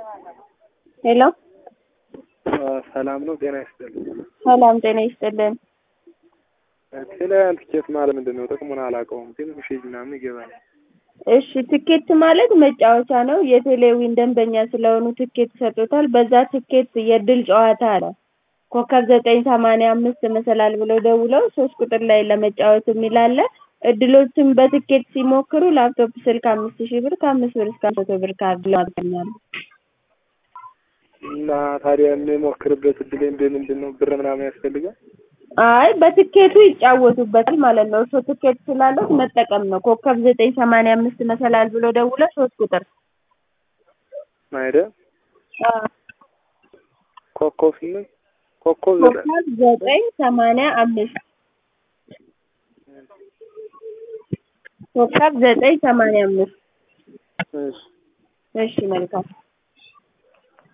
ሄሎ ሰላም ነው። ጤና ይስጥልኝ። ሰላም ጤና ይስጥልን። ቴሌያን ትኬት ማለት ምንድን ነው? ጥቅሙን አላውቀውም፣ ግን ሜሴጅ ምናምን ይገባል። እሺ ትኬት ማለት መጫወቻ ነው። የቴሌዊን ደንበኛ ስለሆኑ ትኬት ይሰጡታል። በዛ ትኬት የድል ጨዋታ አለ። ኮከብ ዘጠኝ ሰማንያ አምስት መሰላል ብለው ደውለው ሶስት ቁጥር ላይ ለመጫወት የሚል አለ። እድሎችን በትኬት ሲሞክሩ ላፕቶፕ ስልክ አምስት ሺህ ብር ከአምስት ብር እስከ መቶ ብር ካርድ ያገኛሉ። እና ታዲያ የምሞክርበት እድል ምንድን ነው? ብር ምናምን ያስፈልጋል? አይ በትኬቱ ይጫወቱበታል ማለት ነው። እሱ ትኬት ስላለት መጠቀም ነው። ኮከብ ዘጠኝ ሰማንያ አምስት መሰላል ብሎ ደውለው ሶስት ቁጥር አይደል? ኮከብ ስንት? ኮከብ ዘጠኝ ኮከብ ዘጠኝ ሰማንያ አምስት ኮከብ ዘጠኝ ሰማንያ አምስት እሺ እሺ መልካም